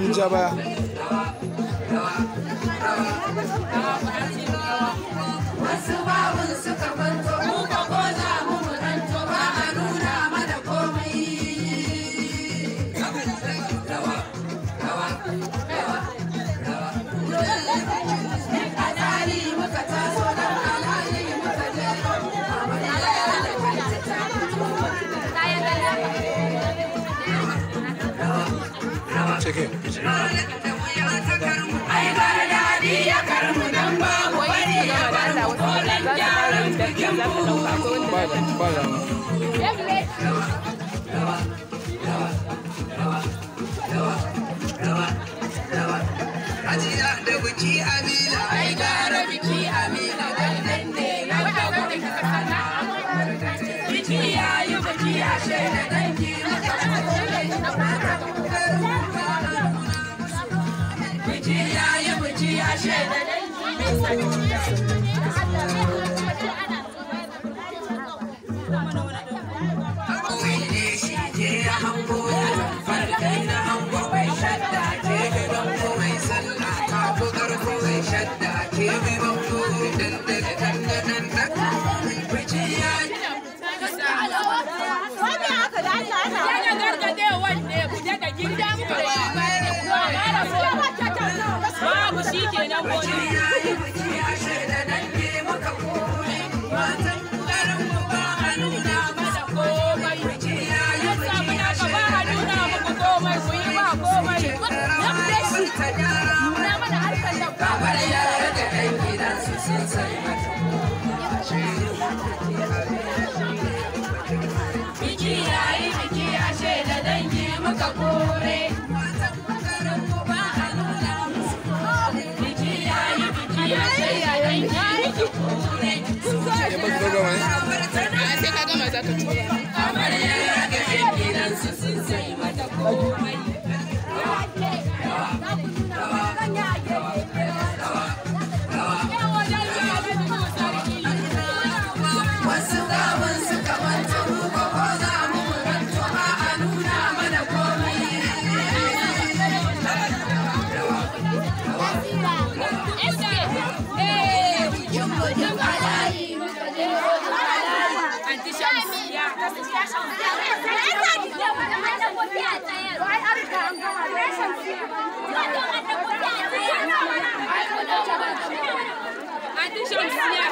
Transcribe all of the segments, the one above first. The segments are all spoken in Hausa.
sun ja baya wasu babun suka kwanto mu ka ko za mu muranto ba a nuna mana komai a tsari muka taso don alayi muka je cike ai gara daɗi ya karmu dan babu bari ya bar mu kolan gyaran bikin mu ba da ba da Hajiya da biki Amina. ai gara biki amina gandan ne yadda kuka sana biki yayi biki ya shaida dangi biki yayi biki ya shaida Kawai ne shi ke ya hango ya farkai na hango mai shadda ke gaban kowai sallah ta fi ƙarfi mai shadda ke gaban kowai dandana dandanan da biki ya yi. Yana gargadewar ne ku daga gidan ku da shi bayan da kuma mara so. Babu shi kenan Biki gobe. ya yi biki ya shaida dangi muka kore matan garin mu ba a nuna masa komai. Biki ya yi Yasa biki muna ya ka ba a shaida nuna muku komai ku yi ba komai. Nuna mana harkar da kamar yara da ɗan gidansu sun sai mata biki yayi biki ya shaida dangi muka kore biki yayi biki ya shaida dangi muka kore ya ba ka gama ne sai ka gama za ka tura. kamar yara da ɗan gidansu sun sai mata komai wasu gawun suka manta mu ba ko za mu murantu ba a nuna mana komai Anti Shamsiya. Anti Shamsiya.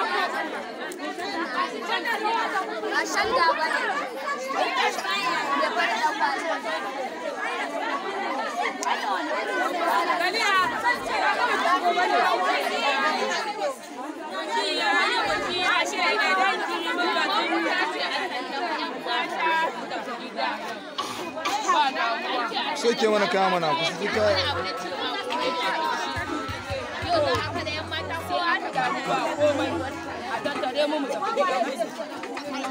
Galiya. Biki ya yi biki ya shaida dangi muka tura. Ba damuwa. soke mana kaya mana ku su ka ba komai a tattare mu mu tafi gida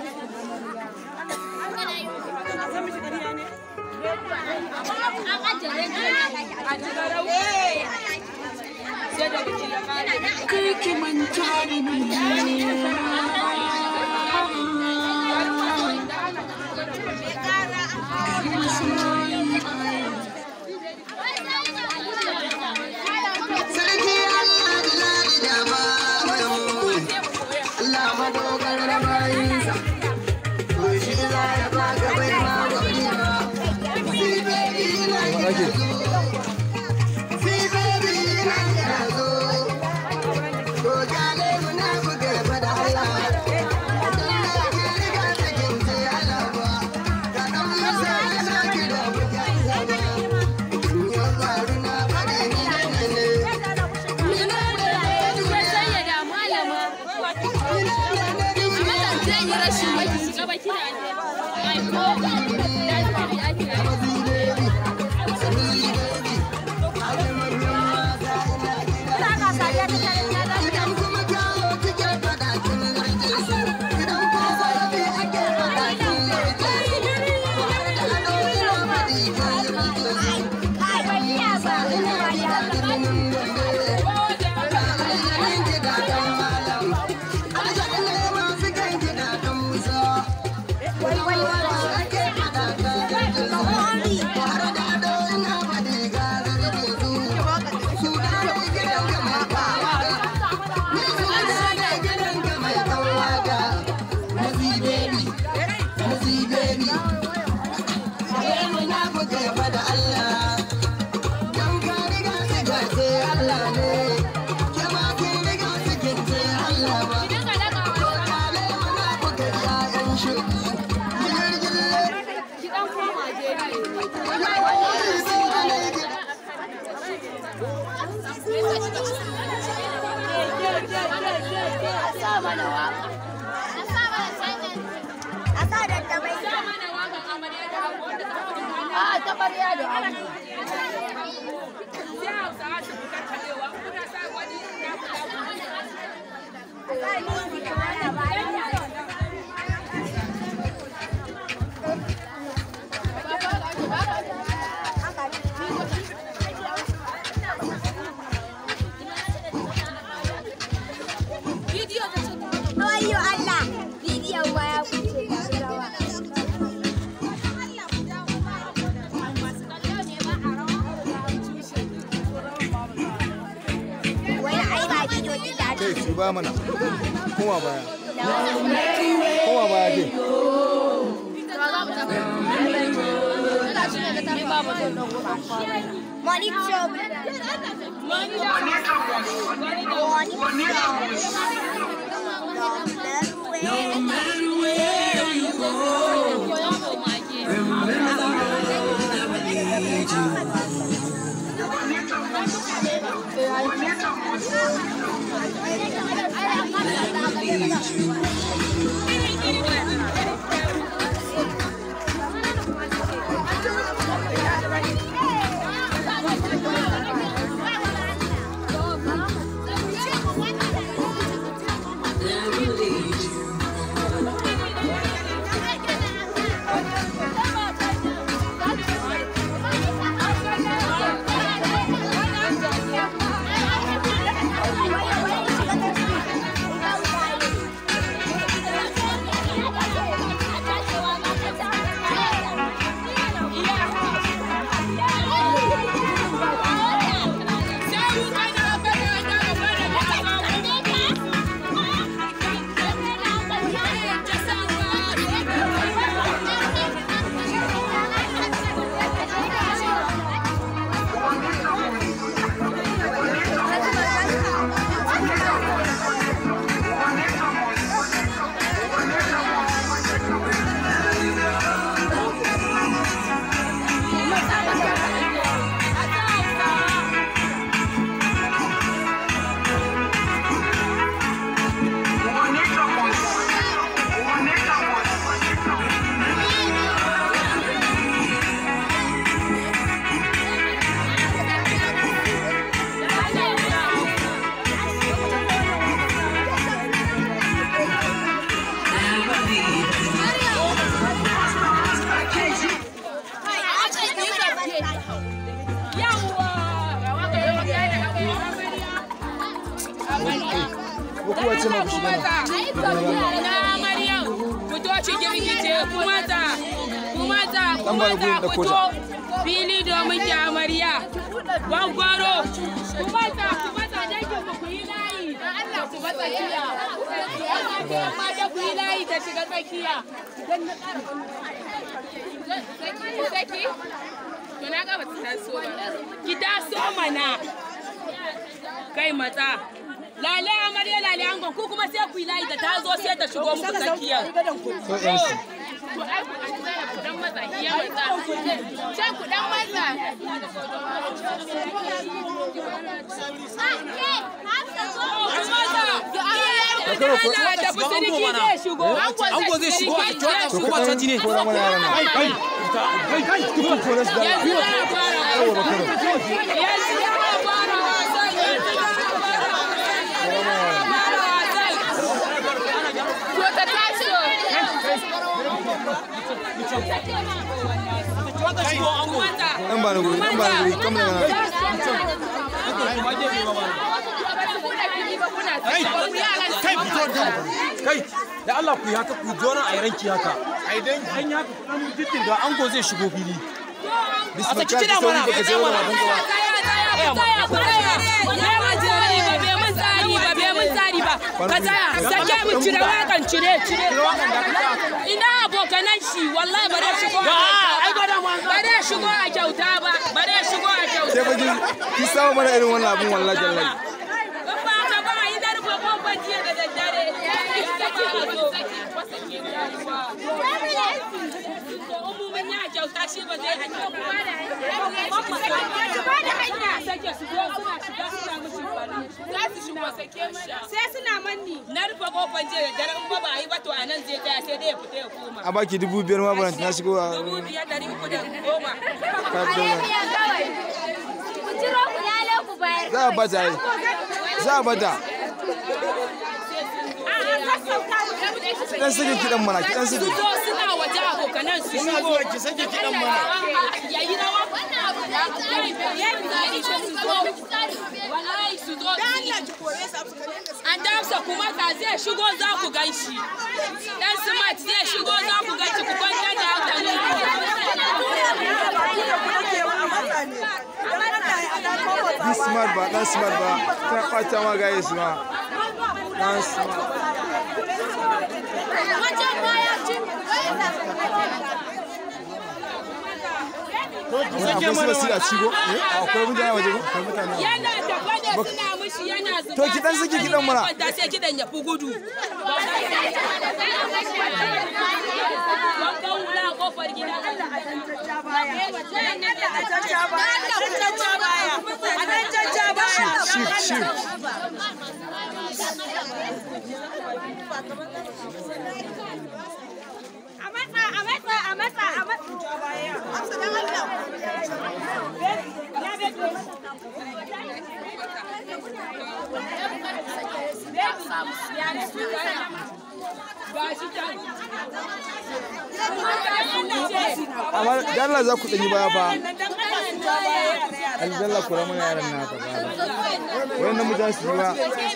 a ci garau sai da biki ya kare Kiki manta da ni. Sarki Allah da ladi da ba Allah madogarar bayinsa. To shi za ya ba ka bai ma gwamni ba. Sai baby na ake Sai baby na ya zo. mana waka. A sa da ta bai Sa mana wakan amarya da ango wanda ta fi A ta ɓarya da ango. Sai Hausawa su fi karkaɗewa, kuna sa wani na kula Wayo Allah, bidiyon baya kuce da rawa. Wani ai ba bidiyo din da kai su ba mana koma baya koma baya ke Money trouble. Money trouble. No matter where you ko kuwa ce ma ku shiga nan Na Maryam, fito cikin gice kuma ta, kuma ta, kuma bari ta gurin ɗauko fito fili domin ki amarya. Gwangwaro, kuma ta, kuma ta dangin ku yi layi. Allah ku ba tsakiya. Amma da ku yi layi ta shiga tsakiya. Saki? To na ga ba ta taso ba. Ki taso mana. Kai matsa. Lale amarya lale angon ku kuma sai ku yi layi da ta zo sai ta shigo muku tsakiya. so yan su To ai ku dan matsa iya matsa. Can ku dan matsa. Da tafi siriki zai shigo. Ango zai shigo a to kuma ku caji ne. ɗan kora mana yaran nan ku kora su da Yanzu za a fara yawa ba karo Yanzu za a fara wasan. Yanzu za a fara wasan. Fara wasan. To ta tashi. Kumata. dan ba ni guri dan ba ni guri kam daga nan Kai fito da Kai da Allah ku yi haka ku jona a yaranki haka. Ai dan an yi haka kuma jiddin da ango zai shigo fili. A saki kiɗa mana, ka je wani abin gaba Ka tsaya, sake mu cire wakan cire cire. Ina abokanan shi wallahi ba zai shigo a kyauta ba. Ba zai shigo a kyauta ba. Ba zai shigo a kyauta. sai fa ki ki samu mana irin wannan abin wallahi jallahi In ba ka ba yi da rufe kofar jiya da daddare. Ita ce a zo. Umumin ya kyauta shi ba zai hanya ba. Ba da hanya. Sake su zo suna shiga suna mishi bari. Za su shigo sake mana. Sai suna manni. Na rufe kofar jiya da dare in ba ba a yi ba to a nan zai tsaya sai dai ya fita ya koma. a baki dubu biyar ma baranta na shigo a Dubu biyar ɗari uku da goma. ka fito da- Ku ciro ku lale ku bayar. za a bata yi za a bata dan sake kidan mana kidan Su sake zo suna waje abokanan su shigo. zuwa ki sake kiɗan mana. Ya yi rawa. Yayi ce su zo. Wallahi su zo. An damsa kuma ka zai shigo za ku gan shi. Dan smart zai shigo za ku gan shi ku kwantar da hankali. Be smart ba dan smart ba ta ɓata ma gaye su ma dan smart Wajen baya cin. Wani akwai su basira a cigo akwai mutane a waje ko akwai mutane a waje. Yana tafa da suna mushi yana zuba. To ki dan saki kiɗan mana. Kwanta sai kiɗan ya fi gudu. Wankan wula a kofar gida. shift shift A matsa, a matsa, a matsa, a matsa. Ba shi can. amma da Allah za ku ɗanyi baya fa aljalla kura mana yaran na haka ba wannan mutane su yi ba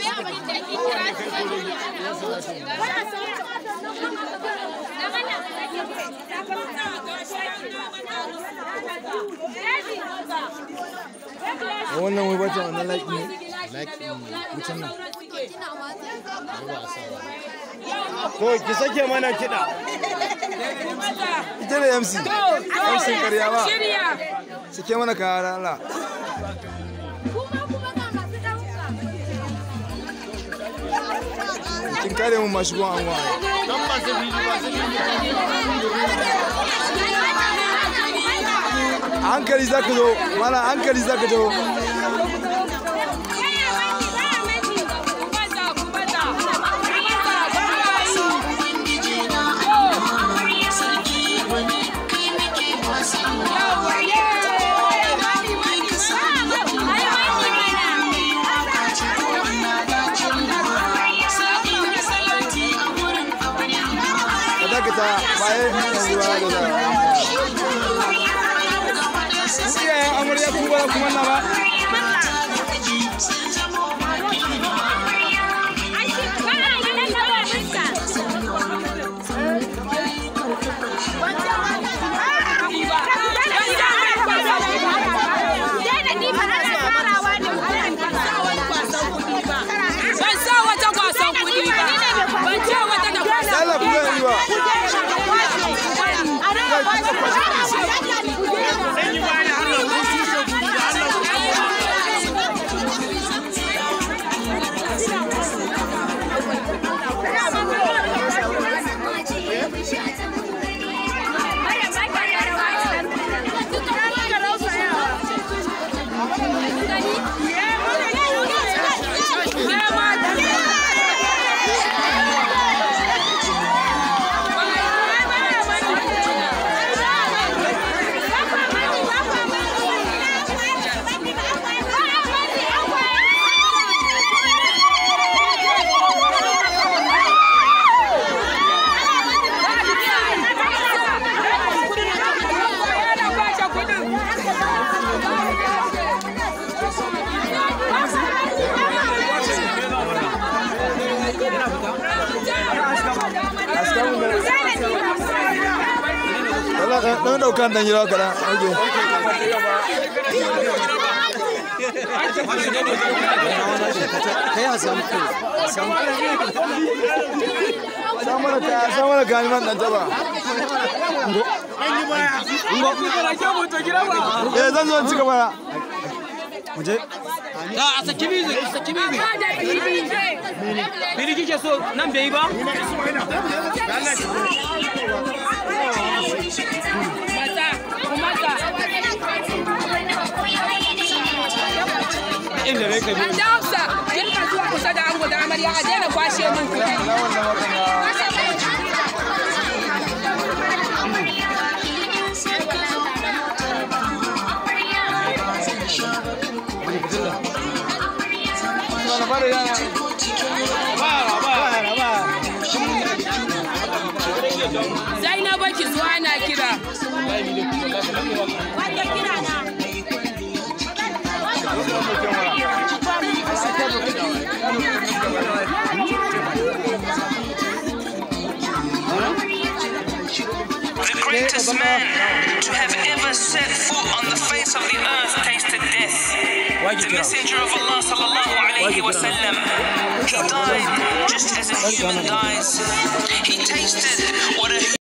wannan wai bata wannan like ne like wucin nan To ki sake mana kiɗa. ita da MC MC karya ba Shirya. sake mana kaya da Allah Kuma kuma ga masu ɗauka. kin kare mu masu gon anwa Dan masu fili masu fili. a hankali zaka zo mana a hankali zaka zo ka dakata bayan yanzu ba da za iyayen amarya ku ba kuma na ba Ban sa wata kwasan kuɗi ba. Ban ce wata da kwasan Allah ku zai yi ba Zan yi bani Allah ko tushe ku da Allah ku. askamun da Allah dan daukan dan jira kadan oke kai a samu kai samu samu da kaya samu da kaya man dan taba An yi baya. eh zan zo in ci gaba muje a saki music a saki music biri kike so nan bai yi ba Mata. inda ne kai An da Hafsa, kirka zuwa kusa da ango da amarya a daina kwashe min kuɗi. na wannan watan ya Sana bari yana ba ba ba Zainabu ki zuwa na kira. Wanda kira na. The greatest man to have ever set foot on the face of the earth tasted death. The messenger of Allah sallallahu alayhi wa sallam, he died just as a human dies. He tasted what a